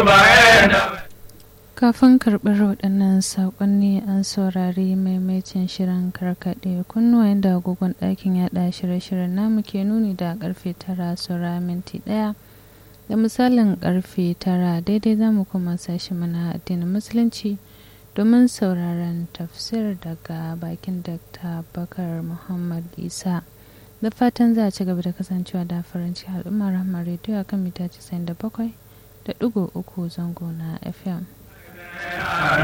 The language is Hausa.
Kafin karɓar waɗannan saƙonni an saurari maimaitin shirin karkaɗe kunnuwa da agogon ɗakin yaɗa shirye-shiryen namu ke nuni da ƙarfe tara saura minti ɗaya da misalin ƙarfe tara daidai za mu kuma sashi mana addinin musulunci domin sauraron tafsir daga bakin Dr. Bakar Muhammad Isa. Da fatan za a ci gaba da kasancewa da farin ciki al'ummar rahmar rediyo a kan mita 97 da ɗigo uku zango na FM.